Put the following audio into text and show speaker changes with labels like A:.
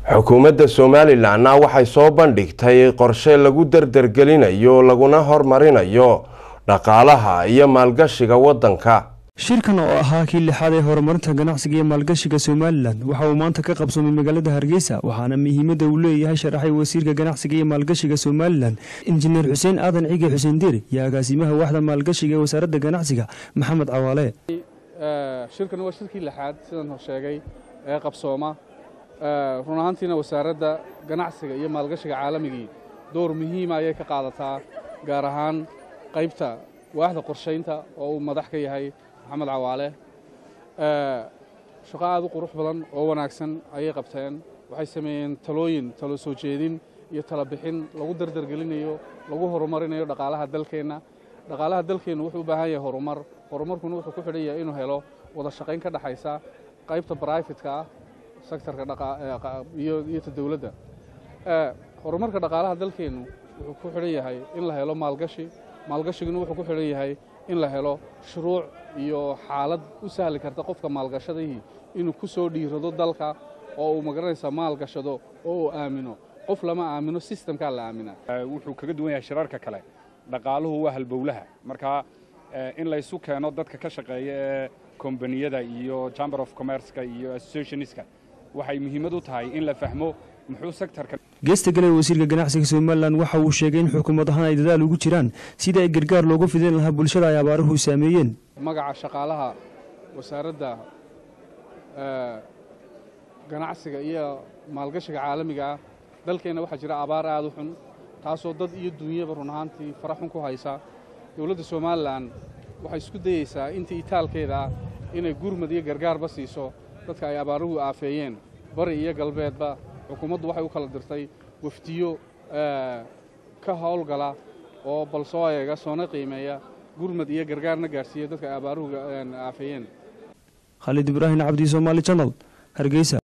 A: xukuumadda somalilanna waxay soo bandhigtay qorshe lagu dardargelinayo laguna hormarinayo dhaqaalaha iyo maalgashiga waddanka
B: shirkan oo ahaa kii lixaad ee horumarinta ganacsiga iyo maalgashiga somalilan waxa uu maanta ka qabsoomay magaalada hargeysa waxaana muhiimadda uu leeyahay sharaxay wasiirka ganacsiga iyo maalgashiga somalilan injineer xuseen aadan cige xuseen diir iyo agaasimaha waaxda maalgashiga ee wasaaradda ganacsiga maxamed cawaale
C: shirkan waa shirkii lixaad sidan hor sheegay ee qabsooma run ahaantiina wasaaradda ganacsiga iyo maalgashiga caalamigii door muhiima ayay ka qaadataa gaar ahaan qaybta waaxda qorshaynta oo uu madax ka yahay maxamed cawaale shaqo aad u qurux badan oo wanaagsan ayay qabteen waxay sameeyeen talooyin talo soo jeedin iyo tala bixin lagu dardargelinayo lagu horumarinayo dhaqaalaha dalkeenna dhaqaalaha dalkeennu wuxuu u baahan yahay horumar horumarkuna wuxuu ku xidhan yahay inuu helo wada shaqayn ka dhexaysa qaybta brifatka ah sektorka iyo ta dowladda horumarka dhaqaalaha dalkeennu wuxuu ku xidhan yahay in la helo maalgashi maalgashiguna wuxuu ku xidhan yahay in la helo shuruuc iyo xaalad u sahli karta qofka maalgashadihii inuu ku soo dhiirado dalka oo uu magaranaysa maalgashado oo uu aamino qof lama aamino sistamkaa la aaminaa
D: wuxuu kaga duwan yahay shirarka kale dhaqaaluhu waa halbowlaha marka in laysu keeno dadka ka shaqeeya ee kombaniyada iyo chamber of commerceka iyo associationska waxay muhiimad u tahay in la fahmo muxuu sektorka
B: geesta gale wasiirka ganacsiga somalilan waxa uu sheegay in xukuumad ahaan ay dadaal ugu jiraan sidii ay gargaar loogu fidin lahaa bulshada ay abaaruhu saameeyeen
C: magaca shaqaalaha wasaaradda ganacsiga iyo maalgashiga caalamiga ah dalkeenna waxaa jira abaar aad u xun taasoo dad iyo duunyaba run ahaantii fara xun ku haysa dowladda somalilan waxay isku dayeysaa intii itaalkeeda ah inay gurmad iyo gargaarba siiso dadka ay abaaruhu aafeeyeen bari iyo galbeedba xukuumaddu waxay u kala dirtay wafdiyo ka howlgala oo bal soo eega soona qiimeeya gurmad iyo gargaarna gaadhsiiya dadka ay abaaruhu aafeeyeen
B: khaalid ibraahim cabdi somaali janal hargeysa